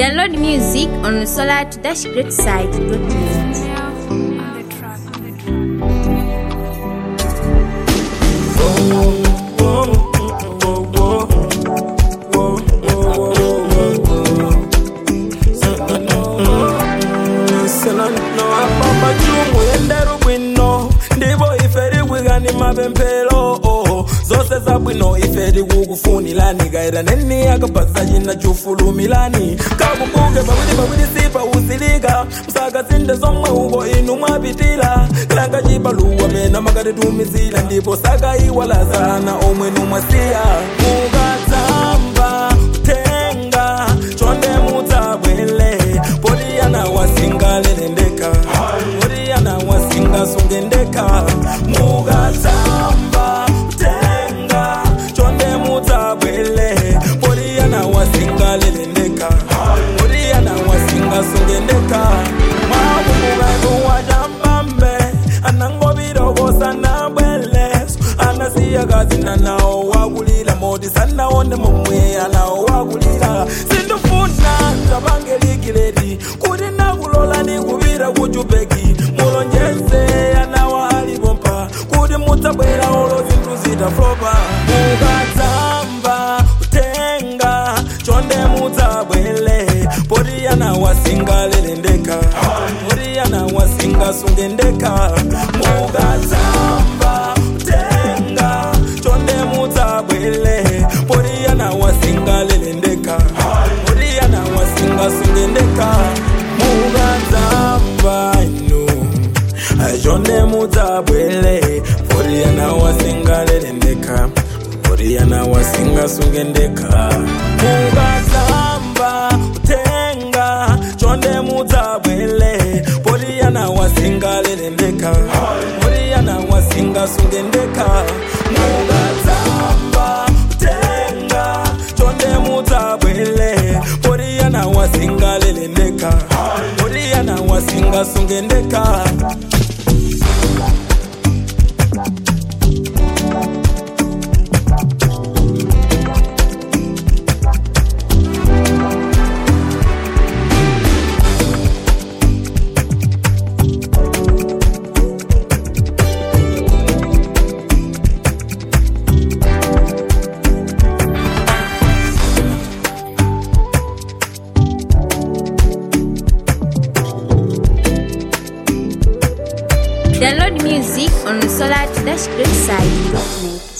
Download music on solar-greatside.net. ndivo iferi wigani mapempelo zose zabwino iferi kukufunilani kaira neni akapasa cina cufulumilani kakubuke pawili pawili sipa usilika msakasinde somwe uko inu mwapitila kalanga cibaluwa mena makatitumizila ndipo sakaiwalazana omwe numwasiya mukatamba tenga chonde mutabwele poliyana wasingalelendeka poliyana wasingasungendeka mukatamba tenga chonde mutabwele poliyana wasingalelendeka poliyana wasingasungendeka mwabumukatu wajambambe anangovirokosa bweleso anasiya kazina nawo wakulila moti sanaone momwe anawo wakulila sindifuna ndabangelikileti kuti nakulola nikuvira kuchupeki mulonjeze anawa alipompa kuti mudzabwera olo zinthu zitaflopa mukatsamba kutenga chonde mudzabwele poti yana wasingalelendeka poti yana wasingasungendeka mukatsamba kutenga chonde mudzabwele poti yana wasingalelendeka poti yana wasingasungendeka mukatsamba inu chonde mudzabwele poti yana wasingalelendeka poti yana wasingasungendeka mukatsamba kutenga chonde mudzabwele poti yana wasingalelendeka poti yana wasingasungendeka mukatsamba kutenga chonde mudzabwele poti yana wasingalelendeka poti yana wasingasungendeka Download music on solar-greatside.net.